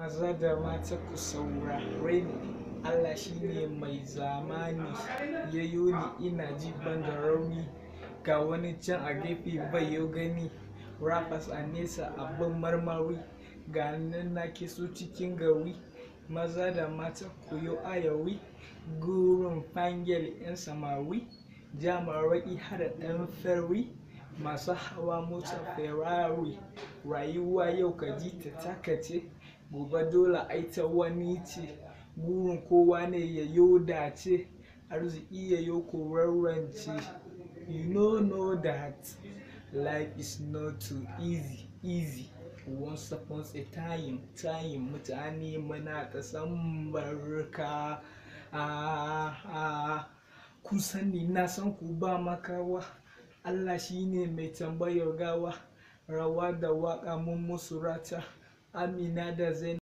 maza da mata ku saurare ni Allah shine mai zamani ya ni ina ji ban da rauni ga wani can a gefe bai yau gani rappers a nesa abin marmari ga nan na so cikin gari maza da mata ku yi ayawi gurin fangel 'yan samari jamarai hada ɗan ferry masu hawa motar ferrari rayuwa yau ka ji ta takace gobe dole aita wani ce burin kowa ne ya yo dace arziki ya yo korarrance you know know that life is not too easy easy once upon a time time mutane muna ta san barka ah, ah. kun sani na san ku ba makawa Allah shine mai tambayar gawa rawa da waka mun musu rata amina da zainab